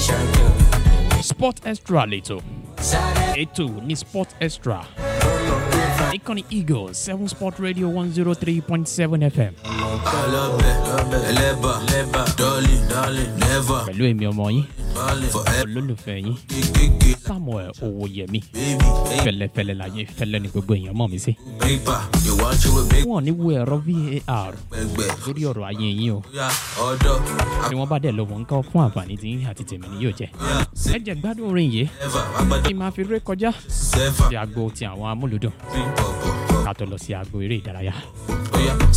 sport extra lẹ́tọ̀ ètò ní sport extra ìkànnì eagle seven sport radio one zero three point seven fm ẹlẹ́bà darling never pẹ̀lú èmi ọmọ yín forever olólùfẹ́ yín kékeré samuel owóyẹmí baby fẹlẹfẹlẹ láyé fẹlẹ ní gbogbo èèyàn mọ̀ mí sí. paper you want you with big wọn ò ní wo ẹ̀rọ var gbẹgbẹ lórí ọ̀rọ̀ ayé yín o ya ọ̀dọ́ tí wọ́n bá dẹ̀ lọ́wọ́ nǹkan fún àǹfààní tí yín àti tèmi ni yóò jẹ́. ẹ jẹ́ gbádùn orin yìí never agbada kí n máa fi ré kọjá seven sí agbo ti àwọn amúlùdùn three pọ̀pọ̀ ká tó lọ sí agbo eré ìdárayá. oya